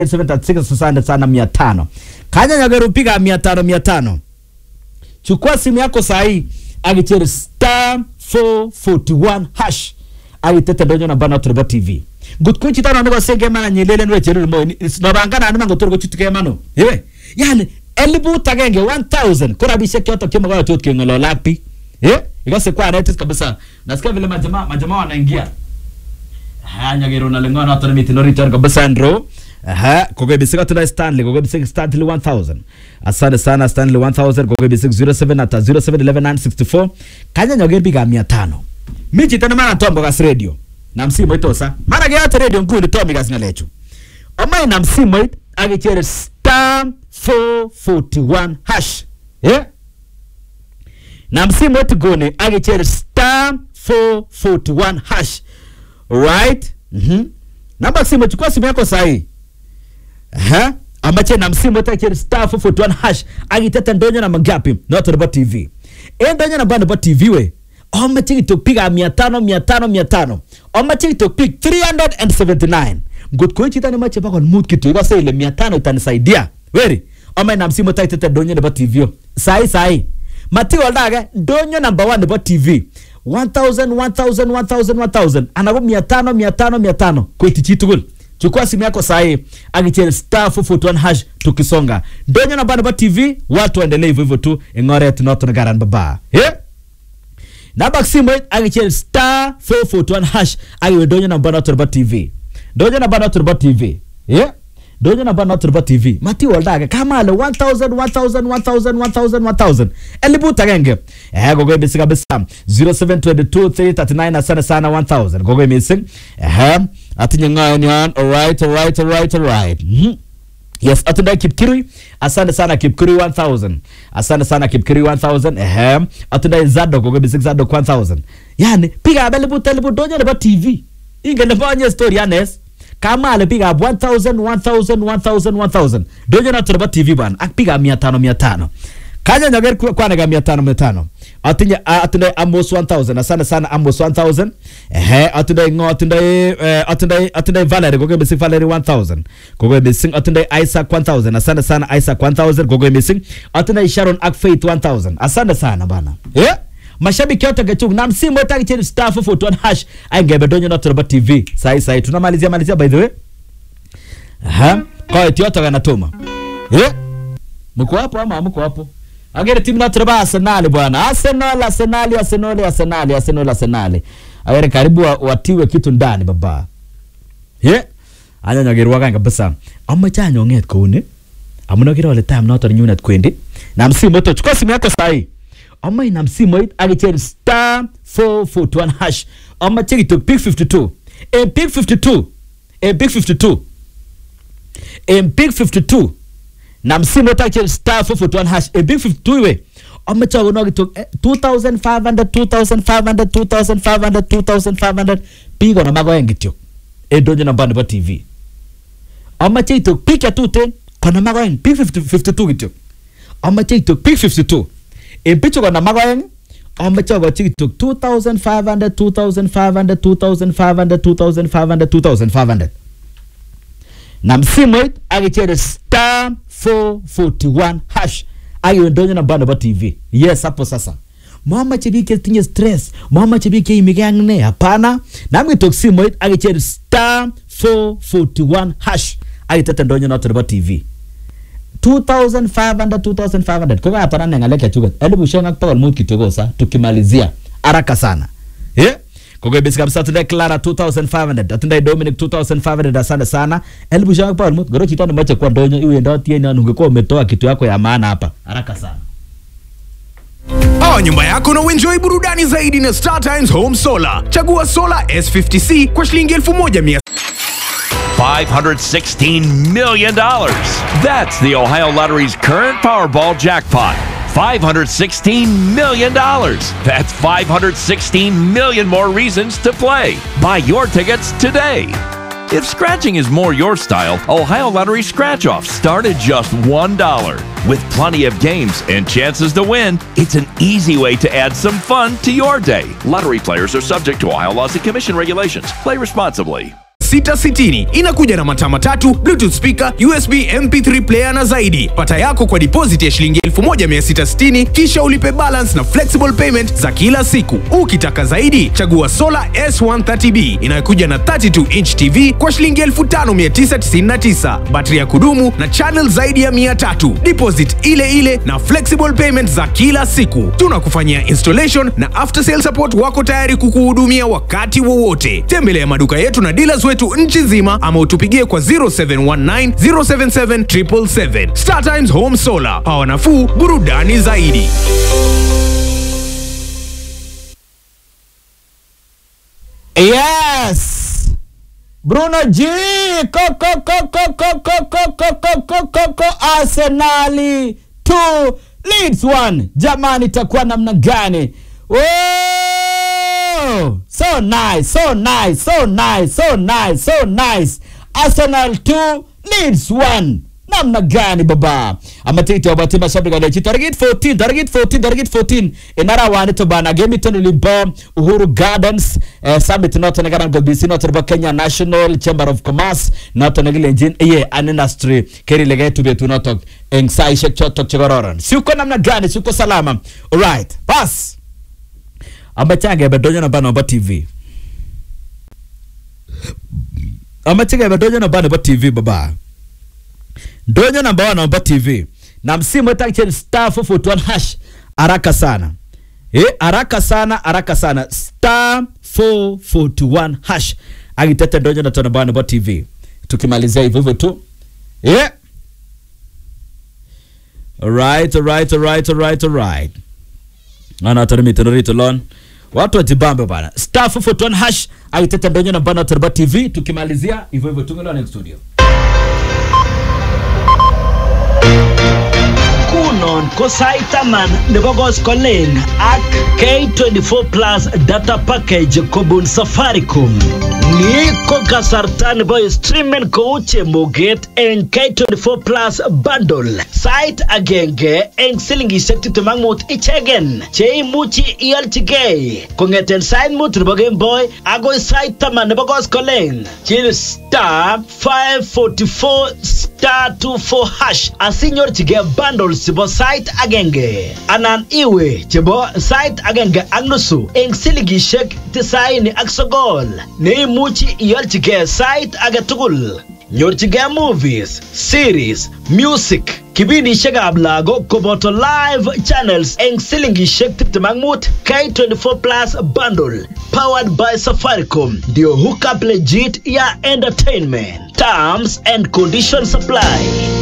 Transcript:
736 asante sana mia tano kanya nyageru piga mia tano mia tano chukua simu yako sahii agicheri star 441 hash agitete ndonyo na bana turbo tv ngutku chitano nego senge mana nyelele nwe cheru mo nobangana anima ngotorgo chutuke mano ewe yani elibut agenge 1000 kora bishek choto kimo kwa chot kengolola pi eh ikose kwa netis kabisa nasikia vile majamaa majamaa wanaingia ha nyagero na lengo na tona miti no return kabisa ndro Aha, kogo bisika tuna Stanley, kogo bisika Stanley 1000. Asante sana Stanley 1000, kogo bisika 07 ata 0711964. Kanya nyoger biga 500. Michi tena mana tombo gas radio. Na msimu itosa. Mara ge ata radio nguli tomi gas ngalechu. Omai na msimu it agichere star 441 hash. Yeah? Na msimu it gone agichere star 441 hash. Right? Mhm. Namba simu chukua simu yako sahi. Aha. Ambache na msimu wote kiri star 441 hash agitete ndonyo na magapi not about TV. E ndonyo na bando TV we. Oma chiki tupiga 500 500 500. Oma chiki tupig 379. Good kwa chita ni mache bako mood kitu iko sasa ile 500 itanisaidia. Weri. Oma na msimu wote tete ndonyo na TV. Sai sai. Mati waldaga ndonyo number 1 about TV. 1000 1000 1000 1000 anago 500 500 500 kwa itichi tugul chukua simu yako sahi agichel star 441 hash tukisonga ndonyo na bana ba tv watu waendelee hivyo hivyo tu ingore tunoto garan baba eh namba simu agichel star 441 hash agiwe ndonyo na bana turba tv ndonyo na bana turba tv eh donyo na bana turba tv mati waldaga kama ale 1000 1000 1000 1000 1000 elibu tagenge eh gogo bisi kabisa 0722 339 asante sana 1000 gogo missing eh atinye ngayo ni on alright alright alright alright mhm Yes, atunda Kipkirui. Asante sana Kipkirui 1000. Asante sana Kipkirui 1000. Ehem. Atunda Zado gogo bisi Zado 1000. Yani piga abele telebu donyo na ba TV. Inge na banye story anes kama alipiga 1000 1000 1000 1000 dojo na turba tv bana akipiga 500 500 kanya nyager kwa naga 500 500 atinye atinye amos 1000 asante sana amos 1000 ehe atinye ngo atinye atinye atinye valerie gogo missing valerie 1000 gogo missing atinye isaac 1000 asante sana isaac 1000 gogo missing atinye sharon ak faith 1000 asante sana bana eh mashabiki yote gachuk na msimu wote akicheni star 441 hash aingebe donyo na turba tv sai sai tunamalizia malizia by the way aha kwa eti yote ganatuma eh mko hapo ama mko hapo agere timu na turba arsenal bwana arsenal arsenal arsenal arsenal arsenal arsenal agere karibu wa- watiwe kitu ndani baba ye anya nyagerwa kanga kabisa amache anyonget kouni amuna kira ole time noton nyunet kwendi na msimu wote chukua simu yako sahi ama inam simoit akichel star 441 hash ama cheki to pick 52 en pick 52 en pick 52 en pick 52 nam simoit akichel star 441 hash en pick 52 we ama chago no kitok 2500 2500 2500 2500 pigo na mago engityo en donjo na bando ba tv ama cheki to pick ya tuten kona mago eng pick 50 52 kityo amache kitok pick 52 en bichu kona magoeng amache akochi kitok 2500 2500 2500 2500 2500 na msimoit akichere star 441 hash akiwe ndonyo na bando ba tv yes hapo sasa mamache biik chetinye stress mamache biik cheimike ak ne hapana nam kitok simoit akichere star 441 hash akitete ndonyo noto nebo tv 2500 2500 kwa hapa nane ngalek chachuket elibushek ak bokol mut kityo kosa tukimalizia haraka sana eh kogo bisi kabisa tunde Clara 2500 tunde Dominic 2500 asante sana elibushek ak bokol mut goro chito nemoche kwa ndonyo iwendoti en yon ungekuwa umetoa kitu yako ya maana hapa haraka sana Oa nyumba yako na uenjoy burudani zaidi na Star Times Home Solar. Chagua solar S50C kwa shilingi 1100 $516 million. That's the Ohio Lottery's current Powerball jackpot. $516 million. That's 516 million more reasons to play. Buy your tickets today. If scratching is more your style, Ohio Lottery scratch offs start at just $1. With plenty of games and chances to win, it's an easy way to add some fun to your day. Lottery players are subject to Ohio laws and commission regulations. Play responsibly. 660. Inakuja na mataa matatu, Bluetooth speaker, USB MP3 player na zaidi. Pata yako kwa deposit ya shilingi 1660 kisha ulipe balance na flexible payment za kila siku. Ukitaka zaidi, chagua Solar S130B inayokuja na 32 inch TV kwa shilingi 5999, battery ya kudumu na channel zaidi ya 300, deposit ile ile na flexible payment za kila siku. Tunakufanyia installation na after sale support wako tayari kukuhudumia wakati wowote. Tembelea maduka yetu na dealers wetu nchi nzima ama utupigie kwa 0719 077 777. Star Times Home Solar, pawa nafuu, burudani zaidi. Yes! Bruno G! Ko, ko, ko, ko, ko, ko, ko, ko, ko, ko, ko, ko, Arsenali 2 Leeds 1. Jamani, itakuwa namna gani? Oh! So nice, so nice, so nice, so nice, so nice. Arsenal 2 Leeds 1. namna gani baba amatiti wabati mashabiki walechi target 14 target 14 target 14 inara wani to bana game to limbo uhuru gardens eh, summit not na garan gobisi not ba kenya national chamber of commerce not na gile engine ye an industry keri lege tu betu not eng sai shek chotok chegororon siuko namna gani siuko salama alright pass amachange bedonyo na bana ba tv amachange bedonyo na bana ba tv baba ndonyo namba one namba tv na msimu etakicheni star 441 hash haraka sana eh, haraka sana haraka sana star 441 hash agitete ndonyo na tonamba namba tv tukimalizia hivyo hivyo tu eh. alright alright alright alright alright ana tarimitororito lon watu wajibambe bana star 441 hash agitete ndonyo namba na tonamba tv tukimalizia hivyo hivyo tungelo next studio Kunon ko sait taman nebo koskolen ak K24 Plus data package kobun Safaricom. Ni ko kasarta nebo streamen kou chemoget eng K24 Plus bundle. Sait agenge eng silingishek tiptem ak mut ichegen cheimuchi ialchigei kong'eten sait mut nebo Gameboy agoi sait taman nebo koskolen. Chill star 544 star 24 hash asinyorchigei bundles chebo sait agenge anan iwe chebo sait agenge ak nusu eng silingishek tisaini ak sogol neimuchi ialchigei sait age tugul nyorchigei movies series music kipindishekab lagok koboto live channels eng silingishek 25 K24 Plus bundle powered by Safaricom ndio hookup legit ya entertainment terms and conditions apply